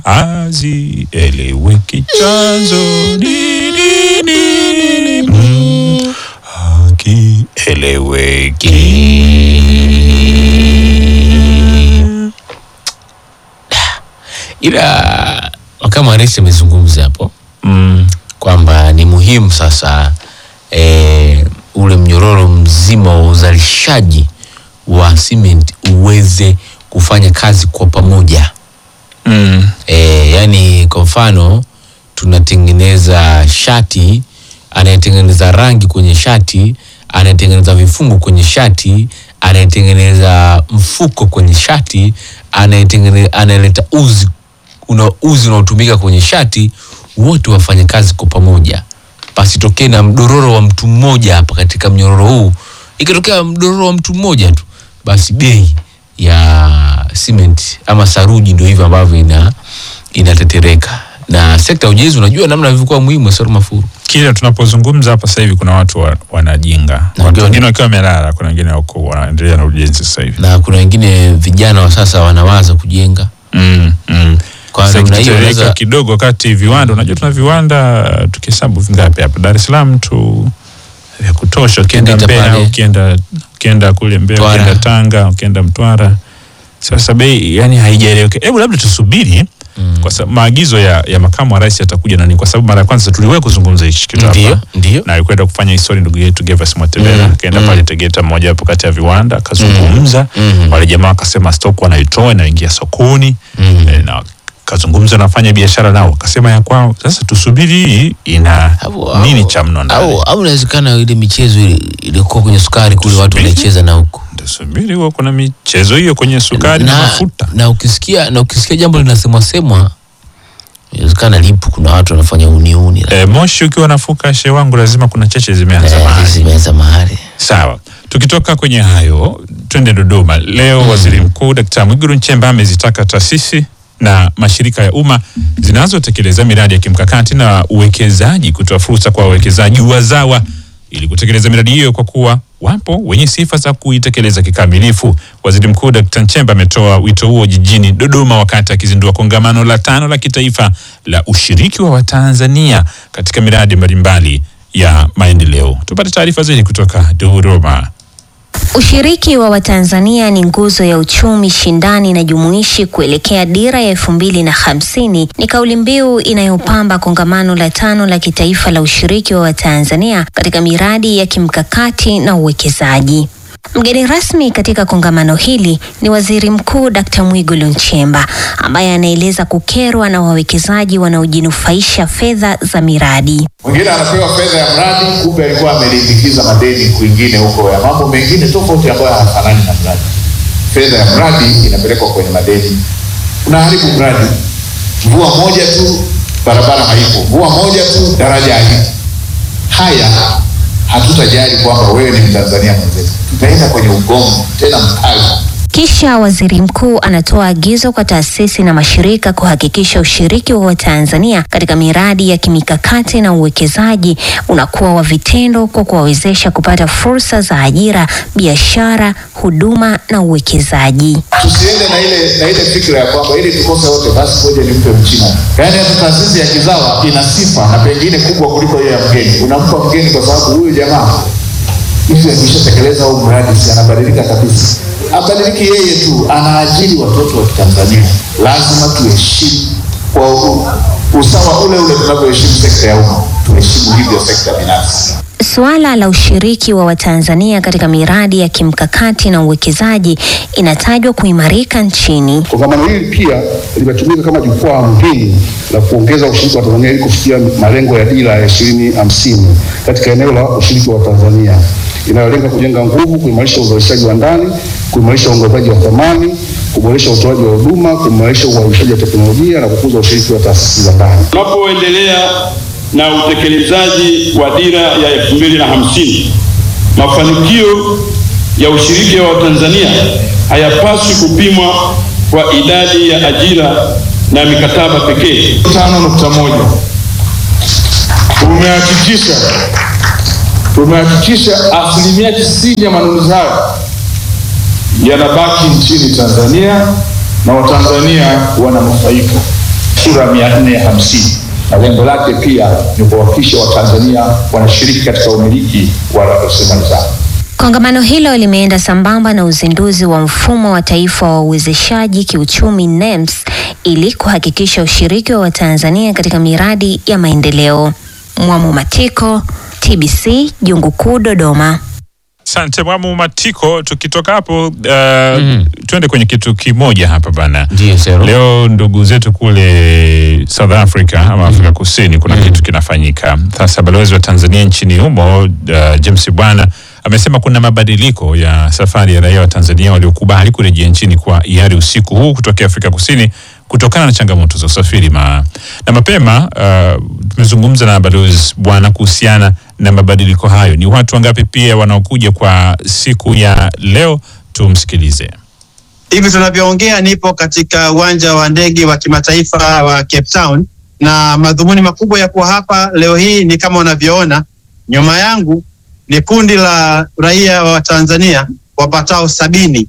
hazieleweki chanzo ni nini mm, hakieleweki ila kama rais amezungumza hapo mm, kwamba ni muhimu sasa e, ule mnyororo mzima wa uzalishaji wa cement uweze kufanya kazi kwa pamoja mm, e, yani kwa mfano tunatengeneza shati anayetengeneza rangi kwenye shati anayetengeneza vifungo kwenye shati anayetengeneza mfuko kwenye shati anayetengeneza anayeleta uzi una uzi unaotumika kwenye shati wote wafanye kazi kwa pamoja pasitokee na mdororo wa mtu mmoja hapa katika mnyororo huu ikitokea mdororo wa mtu mmoja tu basi bei ya cement ama saruji ndio hivyo ambavyo ina inatetereka na sekta ya ujenzi unajua namna ilivyokuwa muhimu Soro Mafuru kile tunapozungumza hapa sasa hivi kuna watu wa, wanajinga Na watu ndio- wengine wakiwa wamelala kuna wengine wako wanaendelea na ujenzi sasa hivi na kuna wengine vijana wa sasa wanawaza kujenga mm, mm. Kwa Sasa namna hiyo ikitereka unaweza- kidogo wakati viwanda unajua tuna viwanda tukihesabu vingapi hapa Dar es Salaam tu vya kutosha ukienda Geita Mbeya pale. ukienda ukienda kule Mbeya Mtwara. ukienda Tanga ukienda Mtwara sasa bei yani haijaeleweka hebu labda tusubiri Mm. kwa sababu maagizo ya, ya makamu wa rais yatakuja nani kwa sababu mara ya kwanza tuliwahi kuzungumza hichi kitu ndio hapa ndio na alikwenda kufanya histori ndugu yetu Gervas Mwatebela Mm, akaenda mm. pale Tegeta mmoja wapo kati ya viwanda akazungumza Mhm. wale jamaa wakasema stock wanaitoa inaingia sokoni Mhm. eh, na kazungumza na wafanya biashara nao wakasema ya kwao sasa tusubiri hii ina Au- nini au- cha mno ndani au au inawezekana ile michezo ile ilikuwa kwenye sukari kule watu Tusubiri. wanaicheza na huko tusubiri huo kuna michezo hiyo kwenye sukari na, mafuta na ukisikia na ukisikia jambo linasemwa semwa inawezekana lipo kuna watu wanafanya uniuni eh, moshi ukiwa nafuka she wangu lazima kuna cheche zimeanza mahali zimeanza mahali Sawa, tukitoka kwenye hayo twende Dodoma. Leo Waziri Mkuu Dkt. Mwigulu Nchemba amezitaka taasisi na mashirika ya umma zinazotekeleza miradi ya kimkakati na uwekezaji kutoa fursa kwa wawekezaji wazawa ili kutekeleza miradi hiyo kwa kuwa wapo wenye sifa za kuitekeleza kikamilifu. Waziri Mkuu Dkt. Nchemba ametoa wito huo jijini Dodoma wakati akizindua kongamano la tano la kitaifa la ushiriki wa Watanzania katika miradi mbalimbali ya maendeleo. Tupate taarifa zaidi kutoka Dodoma. Ushiriki wa Watanzania ni nguzo ya uchumi shindani na jumuishi kuelekea dira ya elfu mbili na hamsini ni kauli mbiu inayopamba kongamano la tano la kitaifa la ushiriki wa Watanzania katika miradi ya kimkakati na uwekezaji. Mgeni rasmi katika kongamano hili ni Waziri Mkuu Dkt. Mwigulu Nchemba ambaye anaeleza kukerwa na wawekezaji wanaojinufaisha fedha za miradi. Mwingine anapewa fedha ya mradi, kumbe alikuwa amelimbikiza madeni kwingine huko ya mambo mengine tofauti ambayo hayafanani na mradi. Fedha ya mradi inapelekwa kwenye madeni, unaharibu mradi. Mvua moja tu barabara haipo, mvua moja tu daraja halipo. Haya hatutajali kwamba wewe ni Mtanzania mwenzetu, tutaenda kwenye ugomvi tena mkali. Kisha waziri mkuu anatoa agizo kwa taasisi na mashirika kuhakikisha ushiriki wa Watanzania katika miradi ya kimikakati na uwekezaji unakuwa wa vitendo kwa kuwawezesha kupata fursa za ajira, biashara, huduma na uwekezaji. tusiende na ile na ile fikra ya kwamba ili tukose wote basi ngoja nimpe mchina. Yaani hata taasisi ya kizawa ina sifa na pengine kubwa kuliko hiyo ya mgeni. Unampa mgeni kwa sababu huyu jamaa hivi akishatekeleza huu mradi si anabadilika kabisa. Abadiliki yeye tu, anaajiri watoto wa Kitanzania. Lazima tuheshimu kwa u- usawa ule ule tunavyoheshimu sekta ya umma, tuheshimu hivyo sekta binafsi. Suala la ushiriki wa Watanzania katika miradi ya kimkakati na uwekezaji inatajwa kuimarika nchini. Kongamano hili pia limetumika kama jukwaa muhimu la kuongeza ushiriki wa Tanzania ili kufikia malengo ya dira ya ishirini hamsini katika eneo la ushiriki wa Tanzania inayolenga kujenga nguvu, kuimarisha uzalishaji wa ndani, kuimarisha uongezaji wa thamani, kuboresha utoaji wa huduma, kuimarisha uhamishaji wa teknolojia na kukuza ushiriki wa taasisi za ndani. Tunapoendelea na utekelezaji wa dira ya elfu mbili na hamsini, mafanikio ya ushiriki wa Watanzania hayapaswi kupimwa kwa idadi ya ajira na mikataba pekee. tano nukta moja tumehakikisha tumehakikisha asilimia tisini ya manunuzi hayo yanabaki nchini Tanzania na Watanzania wananufaika. sura mia nne hamsini na lengo lake pia ni kuhakikisha Watanzania wanashiriki katika umiliki wa rasilimali zao. Kongamano hilo limeenda sambamba na uzinduzi wa mfumo wa taifa wa uwezeshaji kiuchumi NEMS ili kuhakikisha ushiriki wa Watanzania katika miradi ya maendeleo. Mwamu Matiko, TBC, Jungu Kuu, Dodoma. Asante Mwamu Matiko. Tukitoka hapo uh, tuende kwenye kitu kimoja hapa bana. Ndiyo, Sero. Leo ndugu zetu kule South Africa ama Afrika Kusini kuna kitu kinafanyika sasa. Balozi wa Tanzania nchini humo uh, James Bwana amesema kuna mabadiliko ya safari ya raia wa Tanzania waliokubali kurejea nchini kwa hiari usiku huu kutokea Afrika Kusini kutokana na changamoto za usafiri ma, na mapema uh, tumezungumza na balozi Bwana kuhusiana na mabadiliko hayo. Ni watu wangapi pia wanaokuja kwa siku ya leo? Tumsikilize. Hivi tunavyoongea nipo katika uwanja wa ndege wa kimataifa wa Cape Town, na madhumuni makubwa ya kuwa hapa leo hii ni kama unavyoona nyuma yangu ni kundi la raia wa Tanzania wapatao sabini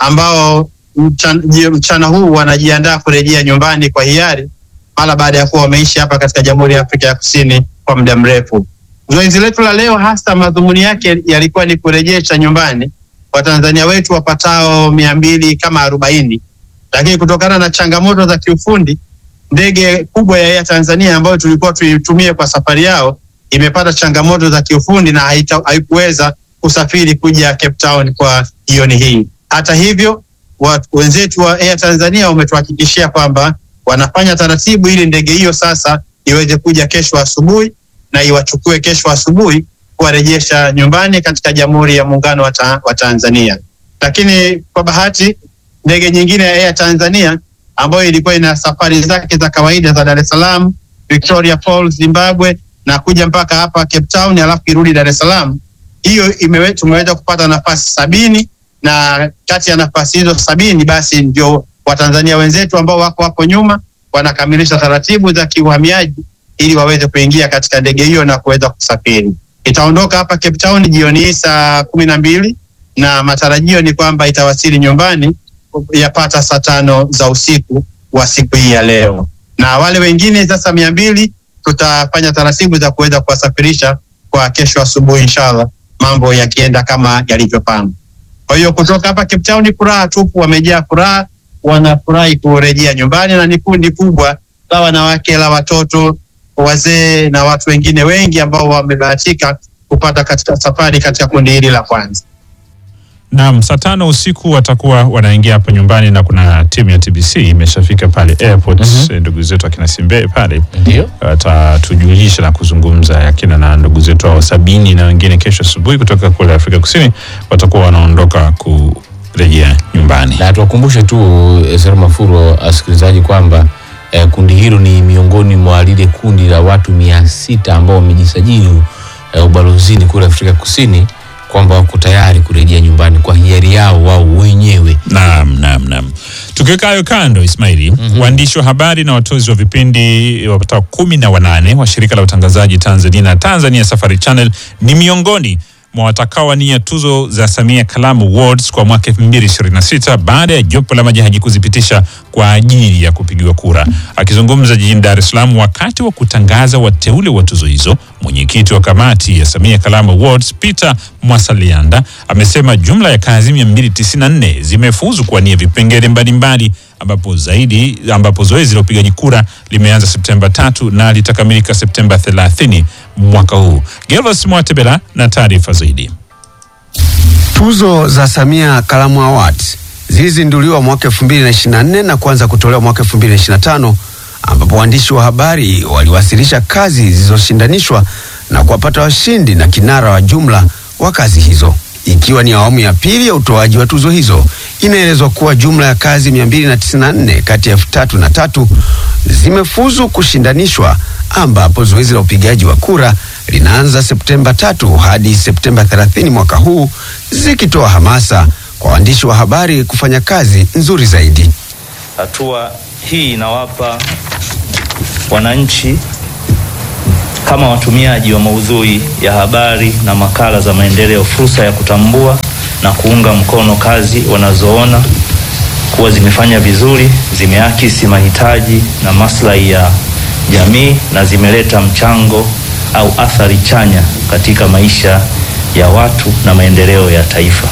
ambao mchana, mchana huu wanajiandaa kurejea nyumbani kwa hiari mara baada ya kuwa wameishi hapa katika Jamhuri ya Afrika ya Kusini kwa muda mrefu. Zoezi letu la leo hasa madhumuni yake yalikuwa ni kurejesha nyumbani Watanzania wetu wapatao mia mbili kama arobaini, lakini kutokana na changamoto za kiufundi ndege kubwa ya Air Tanzania ambayo tulikuwa tuitumie kwa safari yao imepata changamoto za kiufundi na haita- haikuweza kusafiri kuja Cape Town kwa jioni hii. Hata hivyo, wa- wenzetu wa Air Tanzania wametuhakikishia kwamba wanafanya taratibu ili ndege hiyo sasa iweze kuja kesho asubuhi na iwachukue kesho asubuhi kuwarejesha nyumbani katika Jamhuri ya Muungano wa, ta wa Tanzania. Lakini kwa bahati ndege nyingine ya Air Tanzania ambayo ilikuwa ina safari zake za kawaida za Dar es Salaam, Victoria Falls, Zimbabwe na kuja mpaka hapa Cape Town alafu irudi Dar es Salaam. Hiyo imewe, tumeweza kupata nafasi sabini na kati ya nafasi hizo sabini basi ndio Watanzania wenzetu ambao wako hapo nyuma wanakamilisha taratibu za kiuhamiaji ili waweze kuingia katika ndege hiyo na kuweza kusafiri. Itaondoka hapa Cape Town jioni hii saa kumi na mbili na matarajio ni kwamba itawasili nyumbani yapata saa tano za usiku wa siku hii ya leo, na wale wengine sasa mia mbili tutafanya taratibu za kuweza kuwasafirisha kwa kesho asubuhi inshallah, mambo yakienda kama yalivyopangwa. Kwa hiyo kutoka hapa Cape Town ni furaha tupu, wamejaa furaha, wanafurahi kurejea nyumbani, na ni kundi kubwa la wanawake, la watoto, wazee na watu wengine wengi ambao wamebahatika kupata katika safari katika kundi hili la kwanza. Naam, saa tano usiku watakuwa wanaingia hapa nyumbani na kuna timu ya TBC imeshafika pale airport. Eh, Ndugu zetu akina Simbe pale Ndio. watatujulisha na kuzungumza akina na ndugu zetu hao sabini na wengine kesho asubuhi kutoka kule Afrika Kusini watakuwa wanaondoka kurejea nyumbani. na tuwakumbushe tu eh, Sero Mafuro asikilizaji kwamba eh, kundi hilo ni miongoni mwa lile kundi la watu mia sita ambao wamejisajili eh, ubalozini kule Afrika Kusini kwamba wako tayari kurejea nyumbani kwa hiari yao wao wenyewe. Naam, naam, naam. Tukiweka hayo kando, Ismaili, waandishi wa habari na watozi wa vipindi wapatao kumi na wanane wa shirika la utangazaji Tanzania na Tanzania Safari Channel ni miongoni mwa watakaowania tuzo za Samia Kalamu Awards kwa mwaka 2026 baada ya jopo la majaji kuzipitisha kwa ajili ya kupigiwa kura. Akizungumza jijini Dar es Salaam wakati wa kutangaza wateule wa tuzo hizo, mwenyekiti wa kamati ya Samia Kalamu Awards Peter Mwasalianda amesema jumla ya kazi 294 zimefuzu kuwania vipengele mbalimbali ambapo zaidi ambapo zoezi la upigaji kura limeanza Septemba tatu na litakamilika Septemba 30 mwaka huu. Gervas Mwatebela na taarifa zaidi. Tuzo za Samia Kalamu Awards zilizinduliwa mwaka 2024 na kuanza kutolewa mwaka 2025 ambapo waandishi wa habari waliwasilisha kazi zilizoshindanishwa na kuwapata washindi na kinara wa jumla wa kazi hizo. Ikiwa ni awamu ya pili ya utoaji wa tuzo hizo, inaelezwa kuwa jumla ya kazi 294 kati ya elfu tatu na tatu zimefuzu kushindanishwa ambapo zoezi la upigaji wa kura linaanza Septemba tatu hadi Septemba 30 mwaka huu zikitoa hamasa kwa waandishi wa habari kufanya kazi nzuri zaidi. Hatua hii inawapa wananchi kama watumiaji wa maudhui ya habari na makala za maendeleo fursa ya kutambua na kuunga mkono kazi wanazoona kuwa zimefanya vizuri, zimeakisi mahitaji na maslahi ya jamii na zimeleta mchango au athari chanya katika maisha ya watu na maendeleo ya taifa.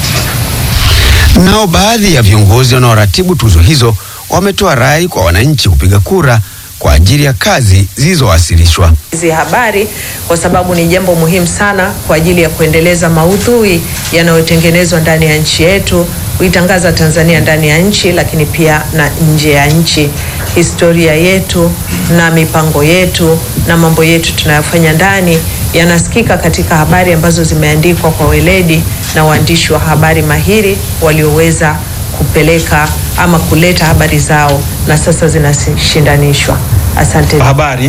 Nao baadhi ya viongozi wanaoratibu tuzo hizo wametoa rai kwa wananchi kupiga kura kwa ajili ya kazi zilizowasilishwa. hizi habari kwa sababu ni jambo muhimu sana kwa ajili ya kuendeleza maudhui yanayotengenezwa ndani ya nchi yetu, kuitangaza Tanzania ndani ya nchi, lakini pia na nje ya nchi, historia yetu na mipango yetu na mambo yetu tunayofanya ndani yanasikika katika habari ambazo zimeandikwa kwa weledi na waandishi wa habari mahiri walioweza kupeleka ama kuleta habari zao na sasa zinashindanishwa. Asante. habari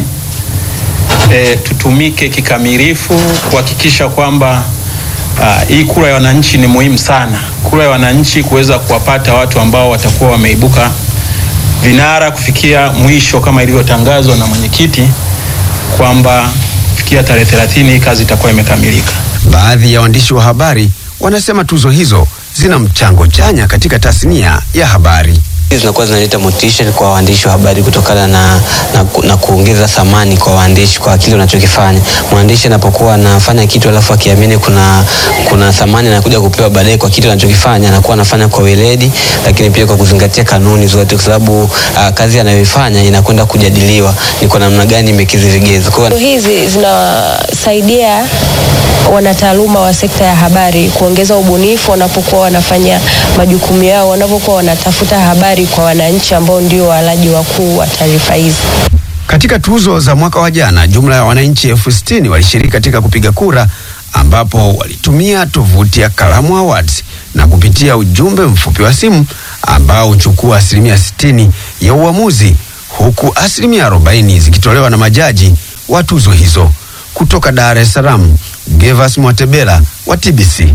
e, tutumike kikamilifu kuhakikisha kwamba ah, hii kura ya wananchi ni muhimu sana. Kura ya wananchi kuweza kuwapata watu ambao watakuwa wameibuka vinara kufikia mwisho kama ilivyotangazwa na mwenyekiti kwamba kufikia tarehe 30 hii kazi itakuwa imekamilika. Baadhi ya waandishi wa habari wanasema tuzo hizo zina mchango chanya katika tasnia ya habari. Hizi zinakuwa zinaleta motisha kwa waandishi wa habari kutokana na, na, ku- na kuongeza thamani kwa waandishi kwa kile unachokifanya. Mwandishi anapokuwa anafanya kitu alafu akiamini kuna, kuna thamani anakuja kupewa baadaye kwa kitu anachokifanya, anakuwa anafanya kwa weledi, lakini pia kwa kuzingatia kanuni zote, kwa sababu uh, kazi anayoifanya inakwenda kujadiliwa ni kwa namna gani imekidhi vigezo. Kwa hiyo hizi zinasaidia wanataaluma wa sekta ya habari kuongeza ubunifu wanapokuwa wanafanya majukumu yao, wanapokuwa wanatafuta habari kwa wananchi ambao ndio walaji wakuu wa taarifa hizi. Katika tuzo za mwaka wa jana, jumla ya wananchi elfu sitini walishiriki katika kupiga kura, ambapo walitumia tovuti ya Kalamu Awards na kupitia ujumbe mfupi wa simu ambao huchukua asilimia sitini ya uamuzi, huku asilimia arobaini zikitolewa na majaji wa tuzo hizo. Kutoka Dar es Salaam, Gevas Mwatebela wa TBC.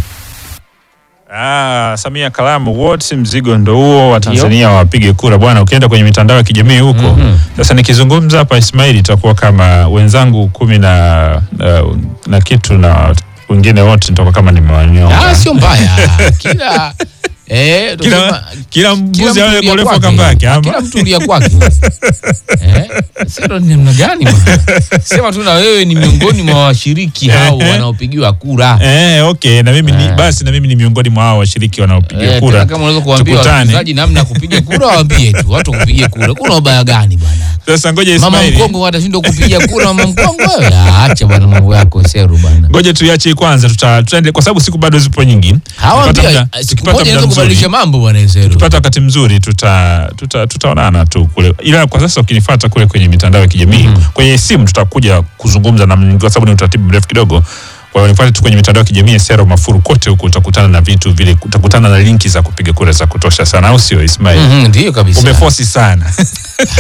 Ah, Samia Kalamu wote mzigo ndo huo wa Tanzania wapige kura bwana. Ukienda kwenye mitandao ya kijamii huko sasa, nikizungumza hapa Ismail, itakuwa kama wenzangu kumi na, uh, na kitu na wengine wote nitakuwa kama nimewanyonga. Ah, sio mbaya. Kila eh, Kila- tunasema- kila mbuzi mtu awe ulia mrefu wa kwake. kamba yake, ama? Kila mtu ulia kwake. Eh, sio ni namna gani bwana? Sema tu na wewe ni miongoni mwa washiriki hao wanaopigiwa kura. Eh, okay, na mimi ni, Eh. basi na mimi ni miongoni mwa hao washiriki wanaopiga Eh, kura. tena kama unaweza kuambia Tukutane. wasikilizaji namna ya kupiga kura, waambie tu watu kupiga kura. Kuna ubaya gani bwana? Sasa ngoja Mama Ismail. mkongo atashindwa kupiga kura, mama mkongo wewe. Ah, Acha bwana mambo yako seru bwana. Ngoja tuiache kwanza, tuta tutaende kwa sababu siku bado zipo nyingi. Hawa Tukipata pia muda- siku tukipata moja muda inaweza mzuri. kubadilisha mambo bwana seru. Tukipata wakati mzuri tuta, tuta, tutaonana tu kule, ila kwa sasa ukinifuata kule kwenye mitandao ya kijamii kwenye simu tutakuja kuzungumza na kwa sababu ni utaratibu mrefu kidogo. Kwa hiyo nifuate tu kwenye mitandao ya kijamii ya Sero Mafuru, kote huko utakutana na vitu vile, utakutana na linki za kupiga kura za kutosha sana, au sio Ismail? Mhm, Ndio kabisa. Umefosi sana.